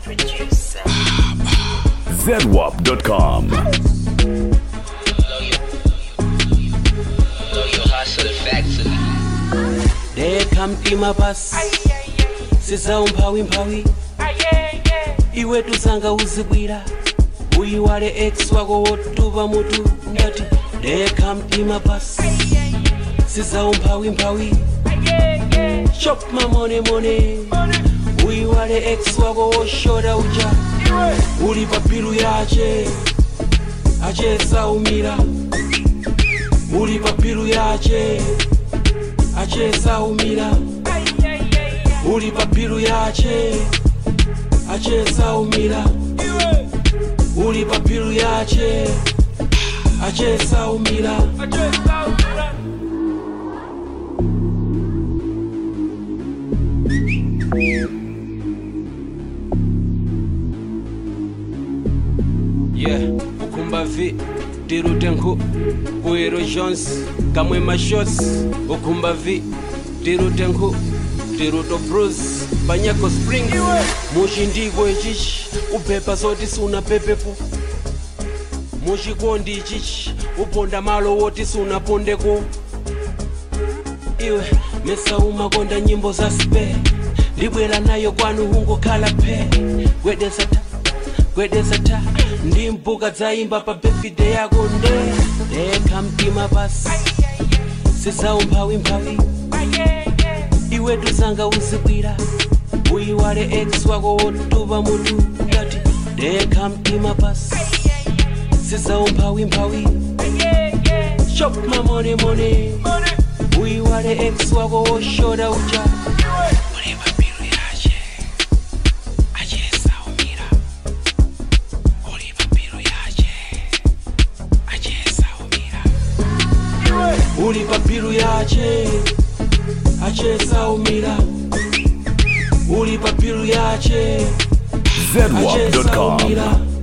producer. ZWAP.com. Blow your hustle factory. Deka mtima pasi siza umphawi mphawi iwe tusanga uzibwira uyiwale ex wako wotupa mutu ngati deka mtima pasi siza umphawi mphawi chop mamonemone uyiwale ex wako woshota uja uli pa bilu yache achesaumira uli pa bilu yache achesaumira uli pa bilu yache achesaumira uli pa bilu yache achesaumira yeah ukumba vi tirutenku kuiro jones kamwe mashots ukumba vi tirutenku tiruto bruce panyako spring muchindiko ichichi ubhepa zoti suna pepepo muchikondi ichichi uponda malo woti sunapondeko iwe mesa umakonda nyimbo za spe ndibwera nayo kwanu hungokhala phe gwedesa ta gwedesa ta ndi mbuka dzaimba pa befide yako nde deka mtima pasi sizaumphawi mphawi iwe tusanga uzibwira uyiwale ex wako wotupa mutu ngati deka mtima pasi sizaumphawi mphawi chop mamonemone uyiwale ex wako woshota uja uli pabilu yache achesaumira uli pabilu yache achesaumira uli pabilu yache achesaumira uli pabilu yache ZWAP.com. achesaumira